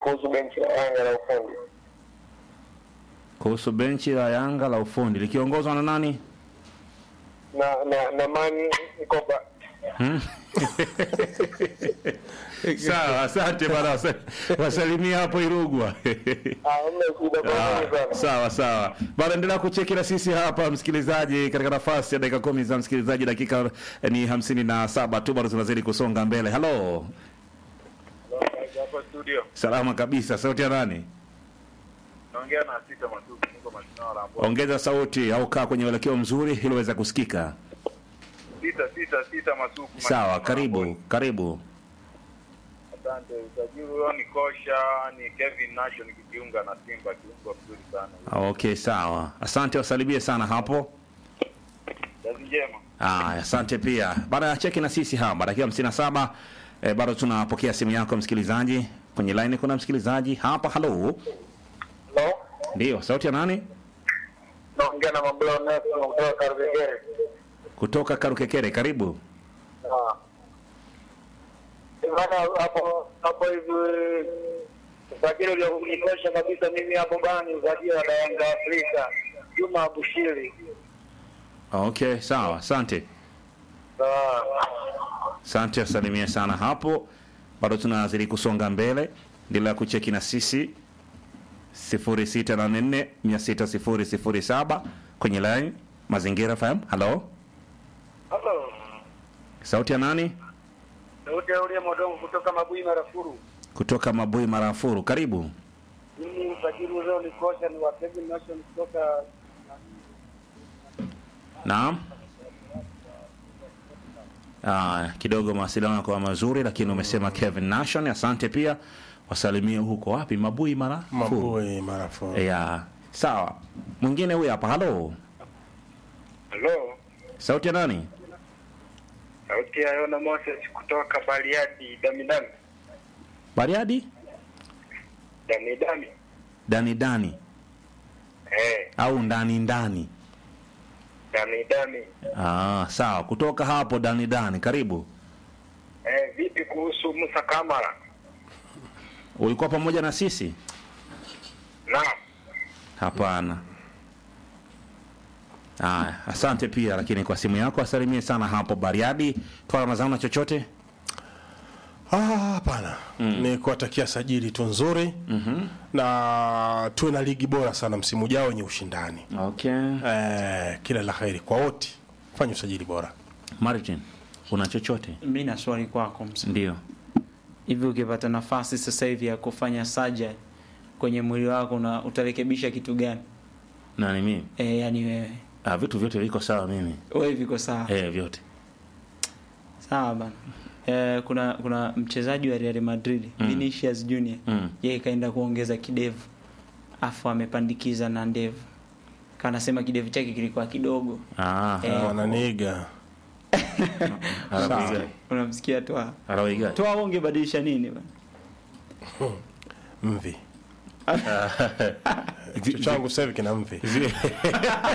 kuhusu benchi la Yanga la ufundi kuhusu benchi la Yanga la ufundi likiongozwa na nani? na na na Mani Koba. Hmm? Sawa, asante bana, wasa- wasalimia hapo Irugwa. Ah, mna shida Ah, kwa sana. sawa sawa bana, endelea kucheki na sisi hapa msikilizaji, katika nafasi ya dakika kumi za msikilizaji. Dakika eh, ni hamsini na saba tu, bado tunazidi kusonga mbele. Halo, Hapa studio salama kabisa. Sauti ya nani? naongea na Sita Matuku, niko Masinao la Mbwa. Ongeza sauti au kaa kwenye uelekeo mzuri ili uweze kusikika. Sita Sita Sita Matuku. Sawa, Masinao la karibu Mbwa. karibu. Asante. Usajili huyo ni kosha, ni Kevin Nash nikijiunga na Simba, kiungo mzuri sana. Okay, sawa, asante, wasalimie sana hapo. Kazi njema. Ah, asante pia. Baada ya cheki na sisi hapa dakika 57 eh, bado tunapokea simu yako msikilizaji. Kwenye line kuna msikilizaji hapa. Halo, Hello? ndio sauti ya nani? Naongea na Mabula Nelson kutoka Karugegere. Kutoka Karukekere, karibu. Ah. Bana hapo hapo hivi usajili ulionitosha kabisa mimi hapo bana ni usajili wa Yanga Afrika. Juma Abushiri. Okay, sawa, asante. Sawa. Asante, wasalimie sana hapo. Bado tunazidi kusonga mbele, endelea kucheki na sisi 0684 600 kwenye line Mazingira FM. Halo, Hello. sauti ya nani? Sauti ya ule Modongo kutoka Mabui Marafuru. Kutoka Mabui Marafuru, karibu. Mimi usajili ule unikosha ni wa Kevin Nation kutoka Naam. Ah, kidogo mawasiliano kwa mazuri lakini umesema Kevin Nation, asante pia. Wasalimie huko wapi? Mabui mara Mabui Marafuru. Ya. Sawa. Mwingine huyu hapa. Halo. Hello. Sauti ya nani? Sauti ya Yona Moses kutoka Bariadi, Damidami. Bariadi? Damidami. Dani Dani Eh, au ndani ndani? Damidami. Ah, sawa. Kutoka hapo Dani Dani, karibu. Eh, vipi kuhusu Musa Kamara? Ulikuwa pamoja na sisi? Naam. Hapana. Aya, asante pia lakini kwa simu yako asalimie sana hapo Bariadi. Twala mazao chochote? Ah, hapana ni kuwatakia sajili tu nzuri na tuwe na ligi bora sana msimu ujao wenye ushindani Okay. eh, kila la heri kwa wote fanya usajili bora Martin, una chochote? mi na swali kwako msa. Ndio. hivi ukipata nafasi sasa hivi ya kufanya surgery kwenye mwili wako na utarekebisha kitu gani Nani mimi? e, yani wewe Ah, vitu vyote viko sawa mimi. wewe viko sawa Eh, vyote. sawa bana e, kuna kuna mchezaji wa Real Madrid Mm. Vinicius Junior Mm. yeye kaenda kuongeza kidevu afu amepandikiza na ndevu kanasema kidevu chake kilikuwa kidogo Ah, Eh. wananiiga Arabiga. unamsikia toa Arabiga. toa ungebadilisha nini bana mvi kichwa changu sasa hivi kina mvi